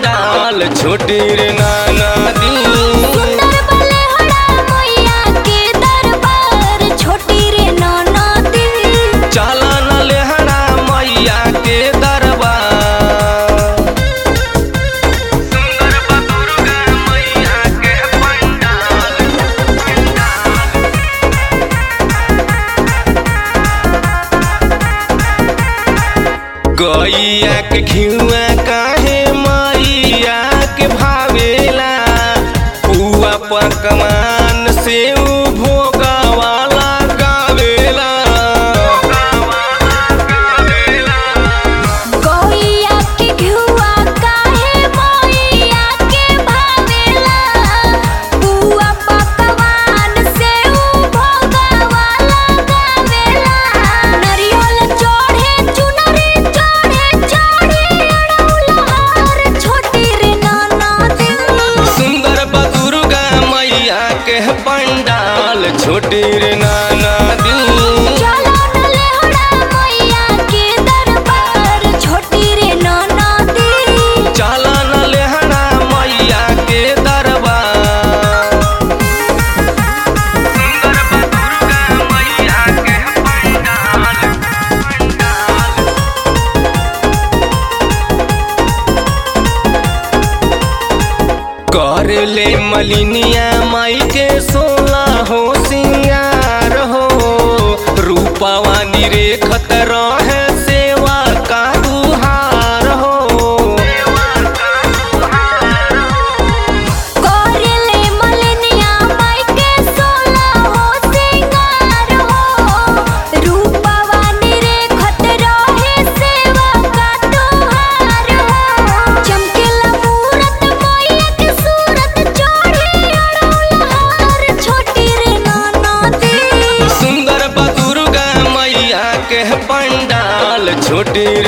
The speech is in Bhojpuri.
पंडाल छोटी रे नाना दी सुंदर बलेहड़ा मैया के दरबार छोटी रे ननदी चला न लेहड़ा मैया के दरबार सुंदर बा दुर्गा मैया के पंडाल गैया के घिउआ काहे मैया के भावेला पुआ पकवान से भोगवाला गावेला गौया के घुआ काहे मैया के भावेला बुआ पकवान से उ भोगवाला गावेला नरियल चढ़े चुनरी चढ़े चढ़े अड़ौलहार छोटी रे ननदी सुंदर बा दुर्गा मैया के पंडाल छोटी रे नाना दी चलो न लेहड़ा मैया के दरबार छोटी रे ननदी चला न लेहड़ा मैया के दरबार सुंदर बा दुर्गा मैया के पंडाल कर ले मलिनिया माई के सोला हो सिंगार हो रूपावा निरेखत रहे सेवा का दुहार हो कोरले मलनिया माई के सोला हो सिंगार हो रूपवा निरेखत रहे सेवा का तोहार हो चमकेला मूरत मैया के सूरत चढ़े अड़ौलहार छोटी रे ननदी सुंदर बा दुर्गा मैया के पंडाल छोटी